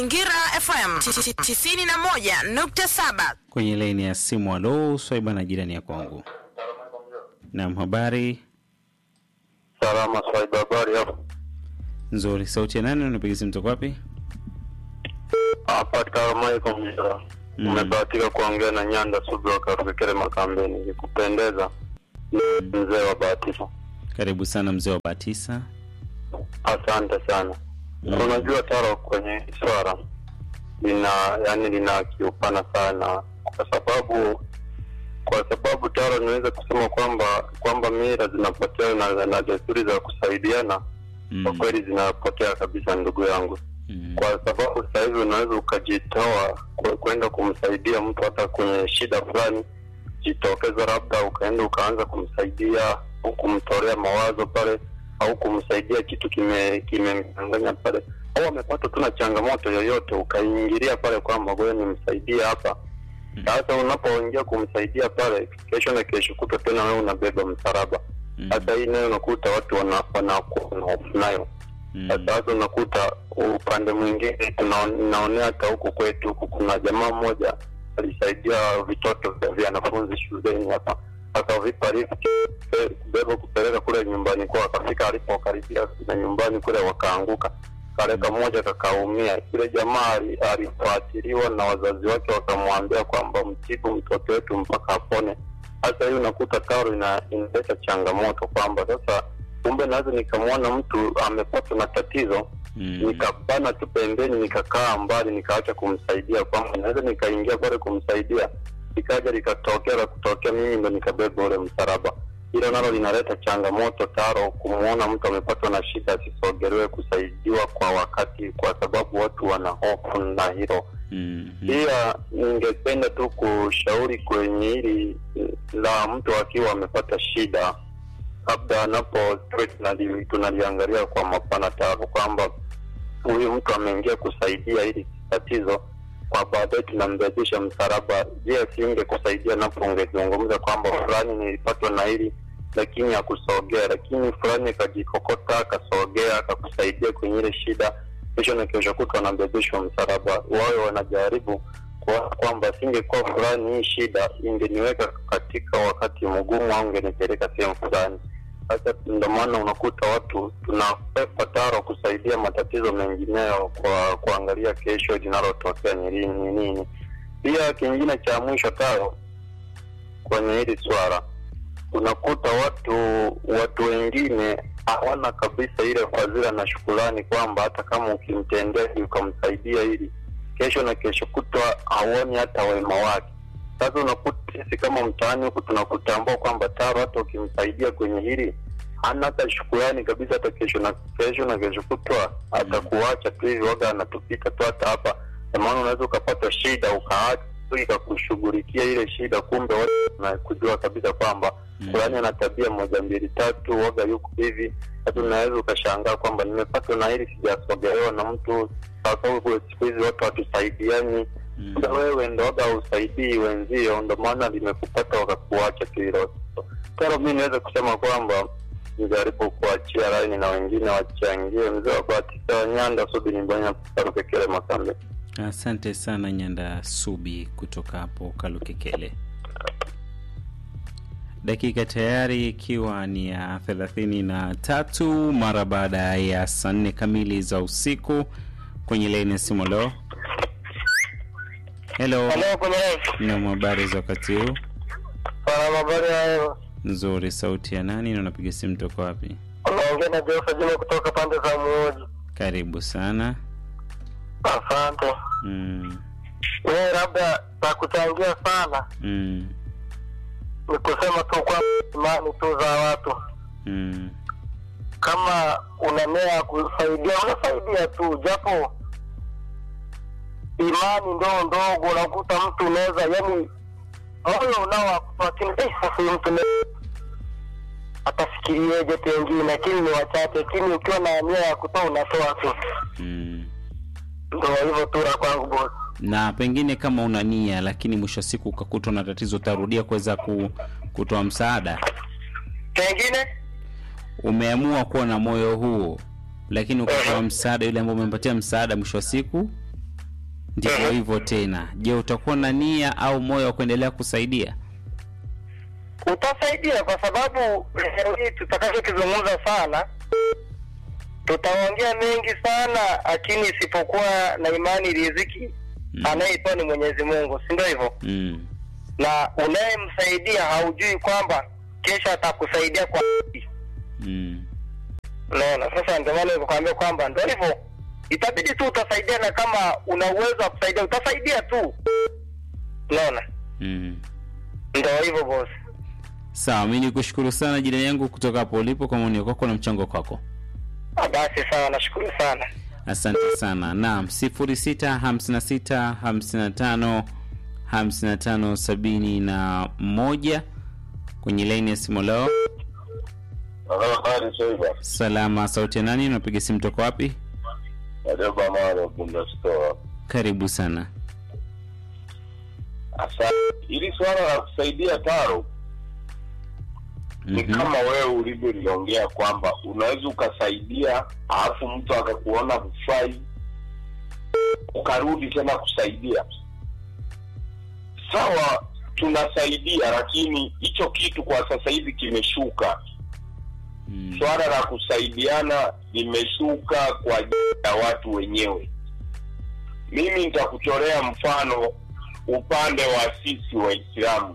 Ngira FM 91.7 kwenye laini ya simu. Alo, Swaiba na jirani ya kwangu. Naam, habari Salama Swaiba, habari hapo? nzuri. Sauti ya nani? Unapiga simu toka wapi? Hapa Karamaiko Mjera. Mm. Umebahatika kuongea na Nyanda Subra Karukekele Makambeni. Nikupendeza mzee wa Bahatika. Karibu sana mzee wa Batisa. Asante sana. Mm. Unajua Taro, kwenye swara lina yani lina kiupana sana, kwa sababu kwa sababu Taro, niweze kusema kwamba kwamba mila zinapotea na, na desturi za kusaidiana kwa Mm. kweli zinapotea kabisa, ndugu yangu. Mm. kwa sababu sasa hivi unaweza ukajitoa kwe- kwenda kumsaidia mtu hata kwenye shida fulani, jitokeza labda ukaenda ukaanza kumsaidia au kumtolea mawazo pale au kumsaidia kitu kime kimemchanganya pale, au amepata tu na changamoto yoyote, ukaingilia pale kwamba ngoja nimsaidie hapa. Sasa unapoingia kumsaidia pale, kesho na kesho kutwa tena wewe unabeba msalaba. Mm. Sasa hii nayo unakuta watu wana- wanakuwa na hofu nayo Mm. sasa unakuta upande mwingine tuna- naonea hata huku kwetu huku kuna jamaa mmoja alisaidia vitoto vya vya wanafunzi shuleni hapa akavipa lift eh, kubeba kupeleka kule nyumbani kwao akafika alipokaribia na nyumbani kule wakaanguka kaleka mmoja kakaumia yule jamaa ali- alifuatiliwa na wazazi wake wakamwambia kwamba mtibu mtoto wetu mpaka apone sasa hii unakuta karo ina- inaleta changamoto kwamba sasa kumbe naweza nikamwona mtu amepatwa na tatizo Mm. nikabana tu pembeni nikakaa mbali nikaacha kumsaidia kwamba naweza nikaingia pale kumsaidia likaja likatokea la kutokea mimi ndo nikabeba ule msalaba hilo nalo linaleta changamoto taro kumwona mtu amepatwa na shida asisogelewe kusaidiwa kwa wakati kwa sababu watu wana hofu na hilo Mm. pia ningependa tu kushauri kwenye hili la mtu akiwa amepata shida labda anapo tuwe tunali- tunaliangalia kwa mapana tatu kwamba huyu mtu ameingia kusaidia hili tatizo kwa baadaye tunambebesha msalaba je asinge kusaidia napo ungezungumza kwamba fulani nilipatwa na hili lakini akusogea lakini fulani akajikokota akasogea akakusaidia kwenye ile shida kesho na kesho kutwa wanabebeshwa msalaba wawe wanajaribu kuona kwamba asingekuwa fulani hii shida ingeniweka katika wakati mgumu au ingenipeleka sehemu fulani sasa ndo maana unakuta watu tunakwepa taro kusaidia matatizo mengineyo kwa kuangalia kesho linalotokea ni lini ni nini pia kingine cha mwisho taro kwenye hili swala unakuta watu watu wengine hawana kabisa ile fadhila na shukurani kwamba hata kama ukimtendea hivi, ukamsaidia hili kesho na kesho kutwa hauoni hata wema wake sasa unakuta sisi kama mtaani huku tunakutambua kwamba taro hata ukimsaidia kwenye hili hana hata shukurani kabisa hata kesho na kesho na kesho kutwa atakuacha tu hivi waga anatupita tu hata hapa Kwa maana unaweza ukapata shida ukaacha tu ikakushughulikia ile shida kumbe watu wanakujua kabisa kwamba Mm. fulani ana tabia moja mbili tatu waga yuko hivi hata unaweza ukashangaa kwamba nimepatwa na hili sijasogelewa na mtu sasa siku hizi watu hatusaidiani Mm. Sasa wewe ndo waga usaidii wenzio, ndo maana limekupata wakakuacha tu hilo. Taro, mi niweze kusema kwamba nijaribu kuachia laini na wengine wachangie. Mzee wa Batista wa Nyanda Subi Nimbanya Karukekele Makambe. Asante sana Nyanda Subi kutoka hapo Kalukekele. Dakika tayari ikiwa ni ya thelathini na tatu mara baada ya saa nne kamili za usiku kwenye laini ya simu. Leo helo, kwenye na habari za wakati huu? salama, habari hayo. Nzuri. Sauti ya nani na unapiga simu toka wapi? Unaongea na Joseph Juma kutoka pande za Muoji. Karibu sana. Asante. Mm, Mimi labda za kuchangia sana mm, ni kusema tu kwamba imani tu za watu mm, kama una nia ya kusaidia unasaidia tu japo imani ndoo ndogo unakuta mtu unaweza yani moyo unaowakupa lakini eh, sasa huyu mtu ne- atafikirieje pengine lakini ni wachache lakini ukiwa na nia ya kutoa unatoa tu mm. ndo hivyo tu la kwangu bosi na pengine kama una nia lakini mwisho wa siku ukakutwa na tatizo utarudia kuweza ku, kutoa msaada pengine umeamua kuwa na moyo huo lakini ukatoa msaada yule ambao umempatia msaada mwisho wa siku ndivyo Mhm. hivyo tena. Je, utakuwa na nia au moyo wa kuendelea kusaidia? utasaidia kwa sababu leo hii tutakachokizungumza sana tutaongea mengi sana lakini isipokuwa na imani riziki Mm. anayetoa ni mwenyezi mungu si ndio hivyo Mm. na unayemsaidia haujui kwamba kesho atakusaidia kwa Mm. unaona sasa ndio maana nikuambia kwamba ndio hivyo itabidi tu utasaidia na kama una uwezo wa kusaidia utasaidia tu unaona Mm. ndio hivyo bosi Sawa, mi nikushukuru sana jirani yangu kutoka hapo ulipo kwa maoni kwako na mchango kwako. Ah, basi sawa nashukuru sana Asante sana. Naam, 0656 55 55 71 kwenye laini ya simu leo. Habari Soiba, Salama, sauti ya nani? Unapiga simu toka wapi? Madeba Maro Bunda Store. Karibu sana. Asante. Hili swala la kusaidia taro ni Mhm. kama wewe ulivyoliongea kwamba unaweza ukasaidia alafu mtu akakuona hufai ukarudi tena kusaidia. Sawa, tunasaidia, lakini hicho kitu kwa sasa hivi kimeshuka. Mm. swala la kusaidiana limeshuka kwa ajili ya watu wenyewe. Mimi nitakuchorea mfano upande wa sisi Waislamu.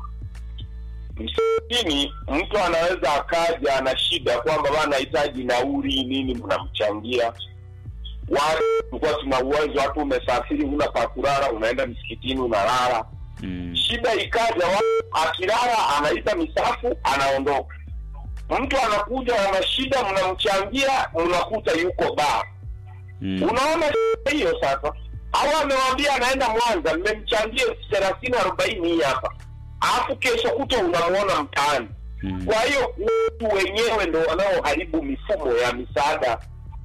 Msikitini, mtu anaweza akaja ana shida kwamba bana anahitaji nauli nini, mnamchangia. Watu tulikuwa tuna uwezo, watu umesafiri, huna pa kulala, unaenda msikitini unalala. Mm. Shida ikaja, wa- akilala anaita misafu, anaondoka mtu anakuja ana shida, mnamchangia, mnakuta yuko baa. Mm. Unaona shida hiyo sasa? Au amewambia anaenda Mwanza, mmemchangia elfu thelathini arobaini hii hapa, alafu kesho kuta unamuona mtaani. Mm. Kwa hiyo watu wenyewe ndo wanaoharibu mifumo ya misaada.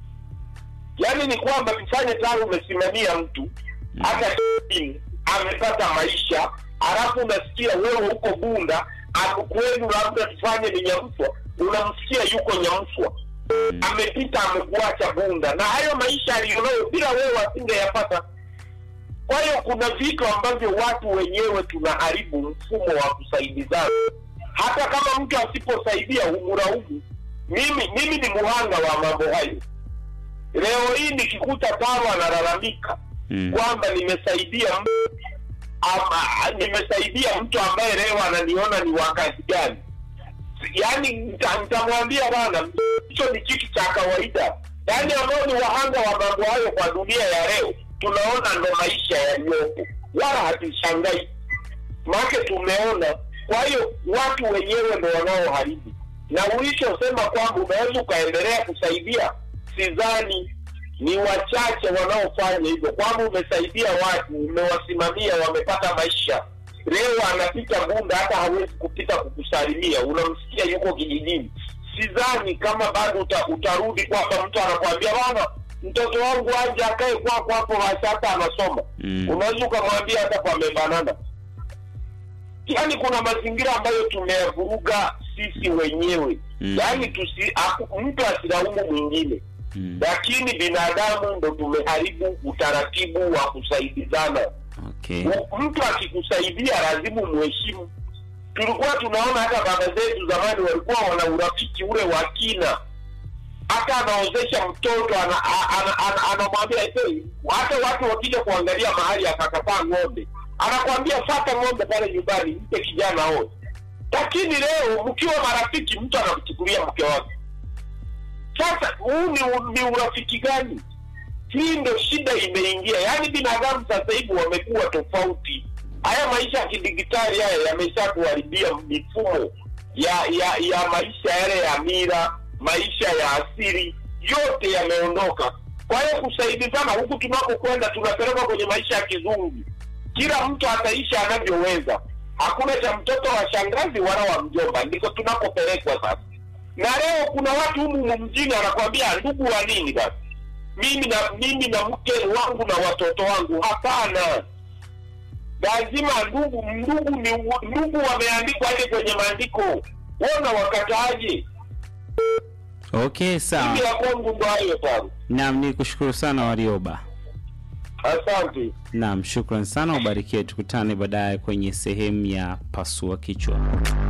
Yaani ni kwamba tufanye tangu umesimamia mtu hata chini amepata maisha, alafu unasikia wewe huko Bunda aku- kwenu labda tufanye ni Nyamswa, unamsikia yuko Nyamswa Mm. amepita amekuacha Bunda, na hayo maisha aliyonayo bila wewe asingeyapata. Kwa hiyo kuna vitu ambavyo watu wenyewe tunaharibu mfumo wa kusaidizana. Hata kama mtu asiposaidia humlaumu. Mimi mimi ni muhanga wa mambo hayo. Leo hii nikikuta Taro analalamika Mm. kwamba nimesaidia mtu ama nimesaidia mtu ambaye leo ananiona ni wakati gani yaani nita- nitamwambia bana hicho ni kitu cha kawaida yaani ambao ni wahanga wa mambo hayo kwa dunia ya leo tunaona ndo maisha yaliyopo wala hatushangai make tumeona kwa hiyo watu wenyewe ndo wanaoharibu na ulichosema kwamba unaweza ukaendelea kusaidia sidhani ni wachache wanaofanya hivyo kwamba umesaidia watu umewasimamia wamepata maisha leo anapita bunda hata hawezi kupita kukusalimia unamsikia yuko kijijini sidhani kama bado uta, utarudi kwamba mtu anakwambia bana mtoto wangu aje akae kwako hapo basi hata anasoma Mm. unaweza ukamwambia hata pamebanana yaani kuna mazingira ambayo tumeyavuruga sisi wenyewe Mm. yaani tusi aku- mtu asilaumu mwingine Mm. lakini binadamu ndo tumeharibu utaratibu wa kusaidizana Okay. M- mtu akikusaidia lazima umheshimu tulikuwa tunaona hata baba zetu zamani walikuwa wana urafiki ule wa kina hata anaozesha mtoto ana- a- ana- ana- anamwambia "Hey, hata watu wakija kuangalia mahali akakataa ng'ombe anakwambia fata ng'ombe pale nyumbani mpe kijana oe lakini leo mkiwa marafiki mtu anakuchukulia mke wake sasa huu ni, ni urafiki gani hii ndo shida imeingia yaani binadamu sasa hivi wamekuwa tofauti haya maisha ya kidigitali haya yamesha kuharibia mifumo ya ya ya maisha yale ya mira maisha ya asili yote yameondoka kwa hiyo kusaidizana huku tunakokwenda tunapelekwa kwenye maisha ya kizungu kila mtu ataishi anavyoweza hakuna cha mtoto wa shangazi wala wa mjomba ndiko tunakopelekwa sasa na leo kuna watu humu mjini anakwambia ndugu wa nini basi mimi na mimi na mke wangu na watoto wangu hapana lazima ndugu ndugu ni ndugu wameandikwa aje kwenye maandiko wona wakataaje Okay, sawa. mimi ya kwangu ndo hayo sana Naam, ni kushukuru sana Warioba. Asante. Naam, shukran sana, ubarikiwe. Tukutane baadaye kwenye sehemu ya pasua kichwa.